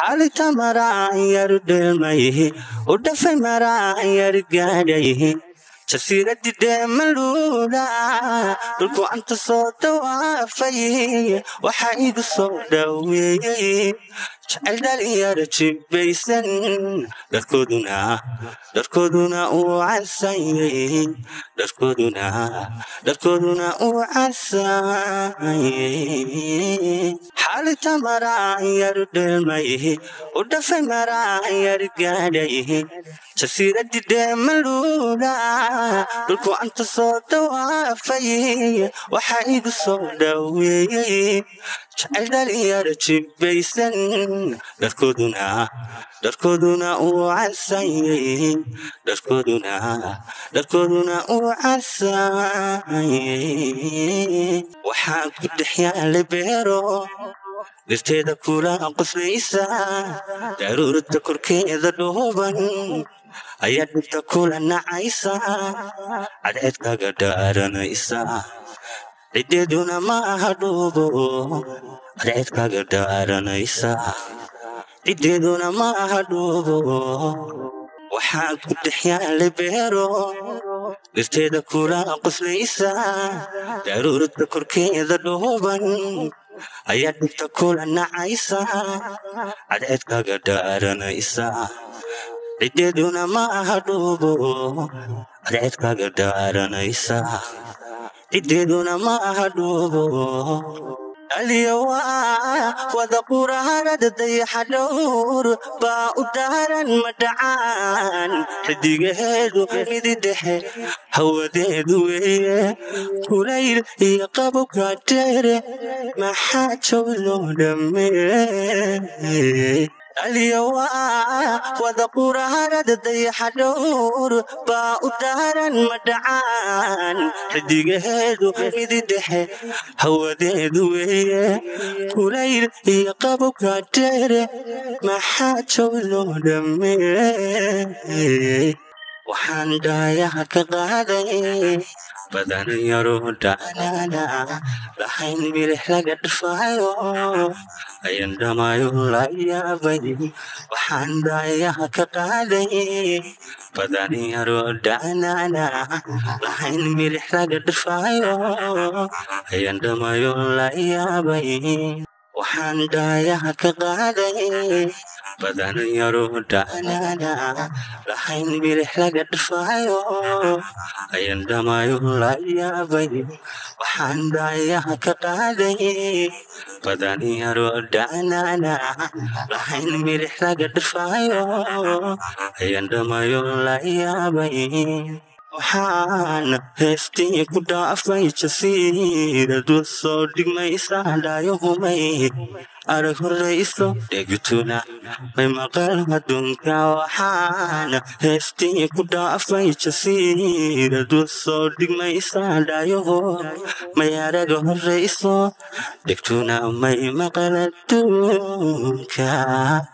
xaalita maraan yaru dheelmayhi u dhafay maraan yar gaadhayhi jasiiradi dheemaluula dhulku anta soo dawaafay waxaa igu soo dhaweeyey jecel dhalinyaro jibbaysan dharkooduna dharkooduna uu casayey dharkooduna dharkooduna uu casayey xaalita maraan yaru dheelmayhi u dhafay maraan yar gaadhayhi jasiiradi dheemaluula dhulku anta soo dawaafay waxaa igu soo dhaweeyey jecel dhalinyaro jibbaysan dharkooduna dharkooduna uu casayey dharkooduna dharkooduna uu casayey waxaan ku dhex yaalay beero dhirteeda kula qoslaysa daruurta korkeeda dhooban ayaa dhibta kula nacaysa cadceedkaga dhaaranaysa ciddeeduna ma aha dhuubo cadceedkaga dhaaranaysa ciddeeduna ma aha dhuubo waxaan ku dhex yaalay beero dhirteeda kula qoslaysa daruurta korkeeda dhooban ayaa dhibta kula nacaysa cadceedkaga dhaaranaysa ciddeeduna ma aha dhuubo cadceedkaga dhaaranaysa ciddeeduna ma aha dhuubo aliyawa wada quraarada dayaxa dhowr baa u daaran madhacaan xidigaheedu midi dhexe hawadeedu weeye kulayl iyo qabowka dheere maxaa jow loo dhammee aliyawa wada quraarada dayaxa dhowr baa u daaran madhacaan xidigaheedu midi dhexe hawadeedu weeye kulayl iyo qabowka dheere maxaa jow loo dhammee waxaan dhaayaha ka qaaday badan yaro dhaanaana lahayn milix laga dhafaayo ayan dhamayo la yaabay waxaan dhaayaha ka qaaday badan yaro dhaanaana lahayn milix laga dhafaayo ayan dhamayo la yaabay waxaan dhaayaha ka qaaday badan yaro dhaanaana lahayn milix laga dhafaayo ayan dhamayo la yaabay waxaan dhaayaha ka qaaday badan yaro dhaanaana lahayn milix laga dhafaayo ayan dhamayo la yaabay waxaan heestii ku dhaafay jasiiradu soo dhigmaysa dhaayahumay arag horrayso dhegtuna may maqal adduunka waxaan heestii ku dhaafay jasiiradu soo dhigmaysa dhaayaho may araga horrayso dhegtuna may maqal adduunka